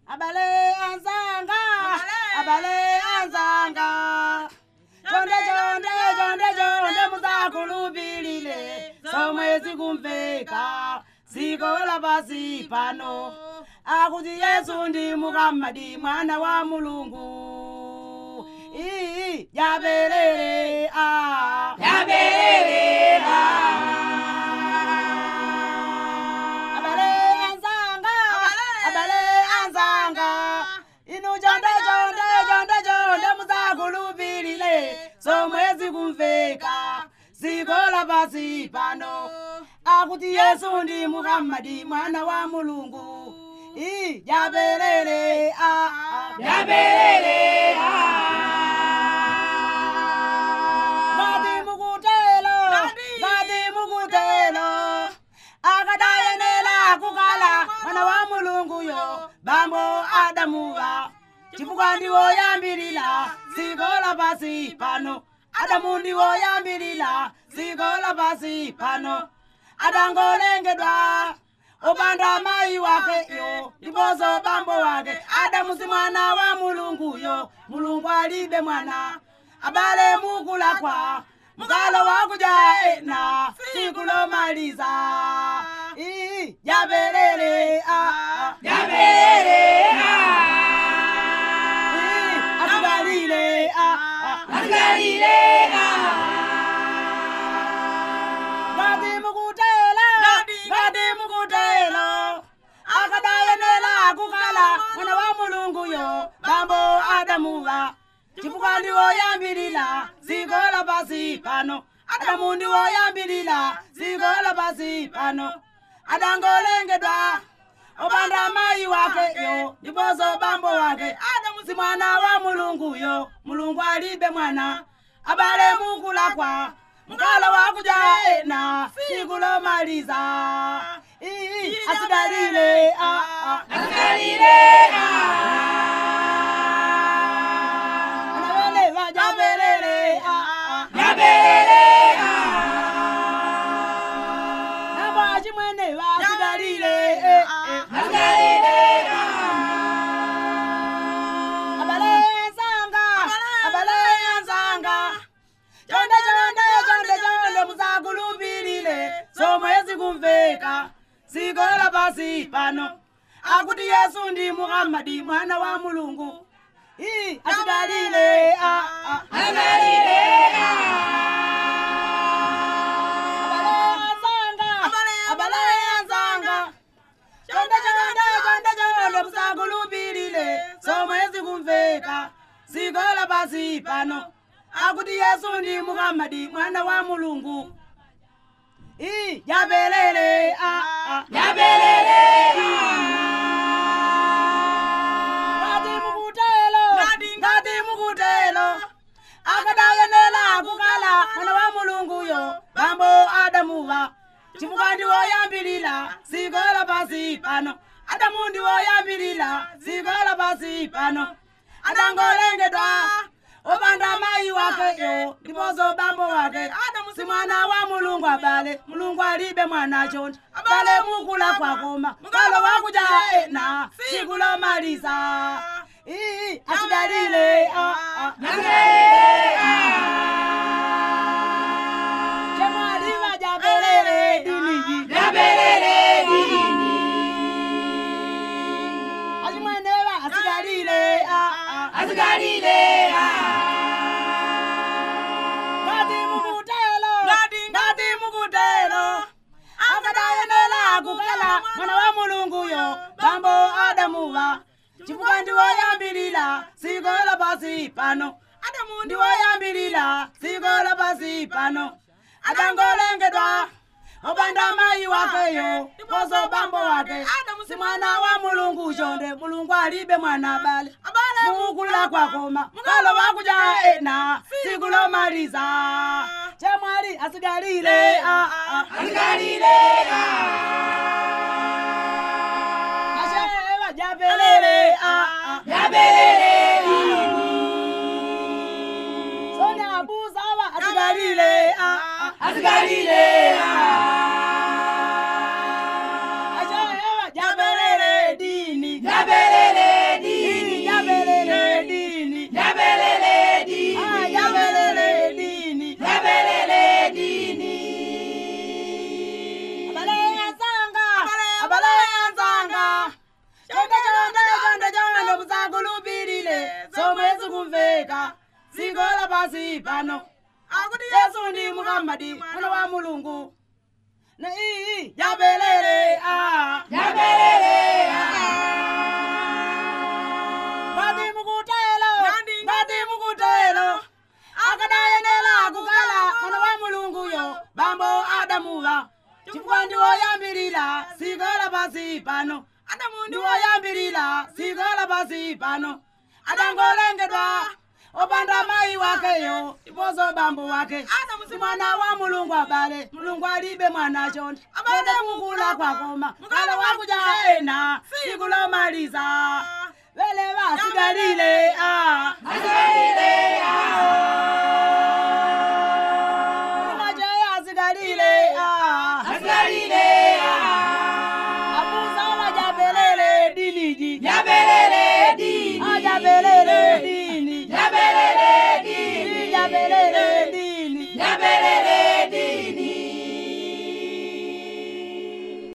abale anzanga abale anzanga chonde chonde chonde chonde muzakhulupilile somwe zikumveka ziko lapasi pano akuti yesu ndi muhammadi mwana wa mulungu ii yabelele a Yabelele a. abale anzanga abale anzanga inu chonde chonde chonde chonde muzakhulupilile somwe zikumveka ziko lapasi pano akuti yesu ndi muhammadi mwana wa mulungu ii yabelele a Yabelele a. ngati mukutelo ngati mukutelo akadayenera kukala mwana wa mulunguyo bambo adamuwa chifukwa ndiwoyambirira ziko lapasi pano adamu ndiwoyambirira ziko lapasi pano adangolengedwa opanda mayi wakeyo ndiponso bambo wake adamu si mwana wa mulunguyo mulungu alibe mwana abale mukulakwa mukalo wakuja ena siku lomaliza ii yabelele a Yabelele a. ii asikalile a Asikalile a. ngati mukutela ngati mukutelo akadayenera kukala mwana wa mulunguyo bambo adamuwa chifukwa ndiwoyambirira ziko lapasi pano adamu ndiwoyambirira ziko lapasi pano adangolengedwa opanda mayi wakeyo ndiponso bambo wake adamu si mwana wa mulunguyo mulungu alibe mwana abale mukulakwa mkalo wakuja ena siku lomaliza ii asidalile a a Asikalile a. anawele vajabelele a a Yabelele a. nabo achimwene vasidalile e e Asikalile a. abale enzanga abale enzanga chonde chonde chonde chonde muzakulupilile somwe zikumveka ziko lapasi pano akuti yesu ndi muhammadi mwana wa mulungu ii asidalile a a Asikalile a. abale anzanga abale anzanga chonde chonde chonde chonde musakulupilile somwe zikumveka ziko lapasi pano akuti yesu ndi muhammadi mwana wa mulungu ii yabelele a a Yabelele a. ngati mukutelo ngati mukutelo akadayenera kukala mwana wa mulunguyo bambo adamuwa chifukwa ndiwoyambirira ziko lapasi pano adamu ndiwoyambirira ziko lapasi pano adangolengedwa opanda mayi wakeyo ndiponso bambo wake adamu si mwana wa mulungu abale mulungu alibe mwana chonde abale mukula kwakoma mukalo wakuja ena siku lomaliza ii asidalile a a Asikalile a. chemwaliva jabelele diniji Yabelele dini. achimweneva asidalile a a Asikalile a. ngati mukutelo ngati mukutelo akadayenera kukala mwana wa mulunguyo bambo adamuwa chifukwa ndiwoyambirira ziko lapasi pano adamu ndiwoyambirira ziko lapasi pano adangolengedwa opanda mayi wakeyo ndiponso bambo wake adamu si mwana wa mulungu chonde mulungu alibe mwana abale mukulira kwakoma mukalo wakuja ena siku lomaliza chemwali asigalile a a Asikalile a. ashewa japelele a a Yabelele dini. sonya abusawa asigalile a a Asikalile a. ashewa japelele dini Yabelele pasi pano akuti yesu ndi muhammadi mwana wa mulungu na iyi jabelele ah. ngati mukutelo ngati mukutelo akadayenera kukala mwana wa mulunguyo bambo adamuwa chifukwa ndiwoyambirira dziko lapasi pano ndiwoyambirira dziko lapasi pano adangolengedwa opanda mayi wakeyo ndiponso bambo wake si mwana wa mulungu abale mulungu alibe mwana chonde kode kukula kwakoma kale wakudya ena tsiku lomaliza vele vasigalile ah. Majeya asigalile ah. abuza wajabelele diniji Yabe